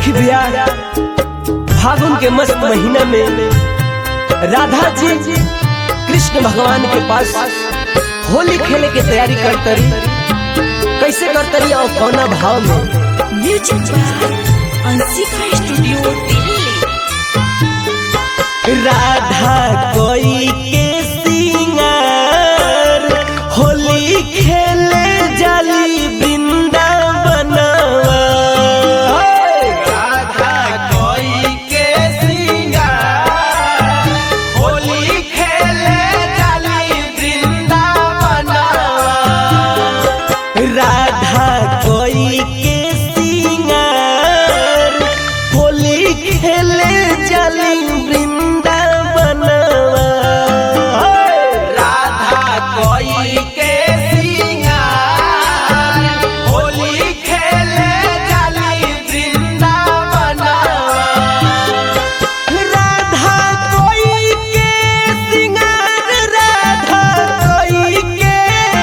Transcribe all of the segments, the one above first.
देखी भैया फागुन के मस्त महीना में राधा जी कृष्ण भगवान के पास होली खेले के तैयारी करतरी कैसे करतरी और कौना भाव में music by Anshika studio Delhi Radha कोई के सिंगार होली खेले जाली वृंदावनवा राधा कोई के सिंगार होली खेले जाली वृंदावनवा राधा कोई के सिंगार होली खेले जाली वृंदावनवा राधा कोई के सिंगार होली खेले जाली वृंदावनवा राधा कोई के सिंगार राधा कोई के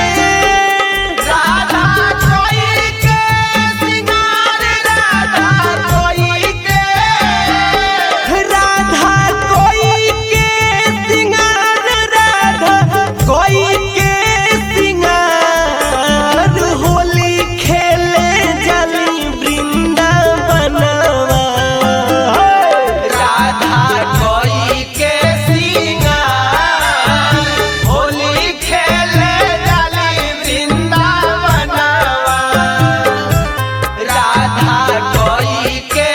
राधा कोई के सिंगार राधा कोई के राधा कोई के सिंगार राधा कोई के सिंगार होली खेले जली वृंदावनवा राधा कोई के सिंगार होली खेले जाली वृंदावनवा राधा कोई के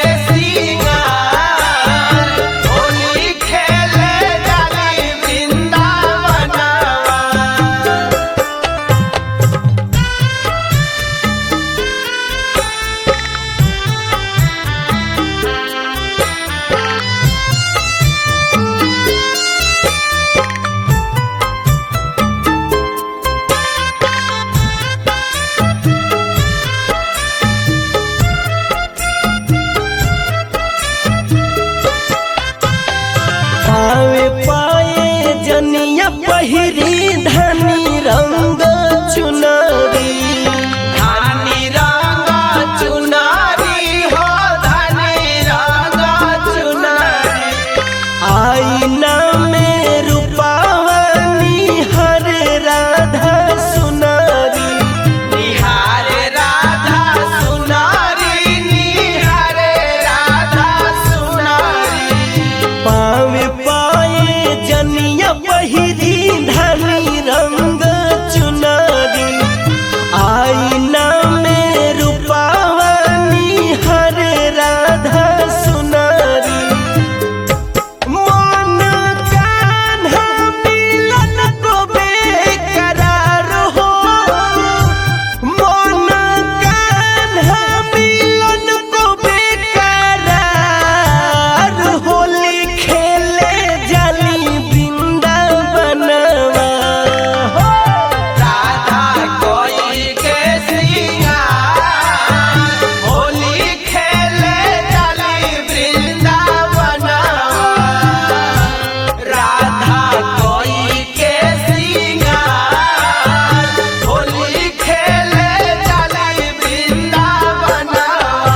सिंगार होली खेले जाली वृंदावनवा पावे पाए जनिया पहिरी धनी रंग चुनरी धनी रंग चुनारी हो धनी रंग चुनारी आईना में रूपावनी हर राधा सुनारी निहार राधा सुनारी निहार राधा सुनारी पावे पाए जनिया पहिरी धनी रंग चुनरी आईना में रूपावनी हर राधा सुनारी मन कान्हा मिलन को बेकरार हो मन कान्हा मिलन को बेकरार होली खेले जली वृंदावनवा हो राधा कोई के सिंगार होली खेले जाली वृंदावनवा राधा कोई के सिंगार होली खेले जाली वृंदावनवा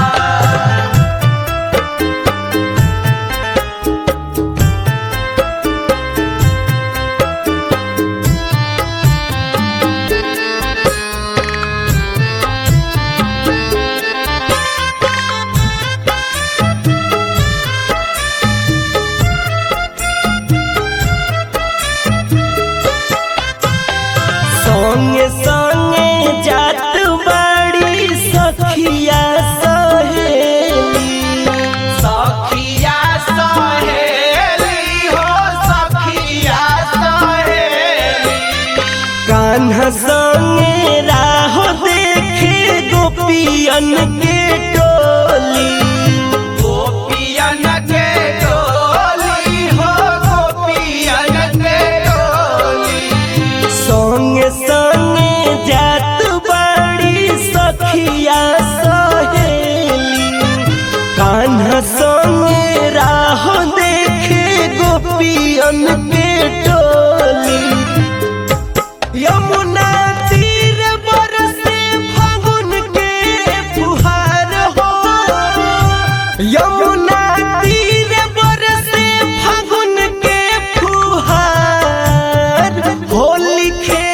संगे संगे जात बाड़ी सखिया सहेली सखिया सहेली हो सखिया सहेली कान्हा संगे राह देखे गोपियन के टोली गोपियन के डोली हो गोपियन के डोली संगे संगे जात बाड़ी सखिया सहेली कान्हा संगे राह देखे गोपियन के टोली यमुना तीर बरसे फागुन के फुहार हो होली खेल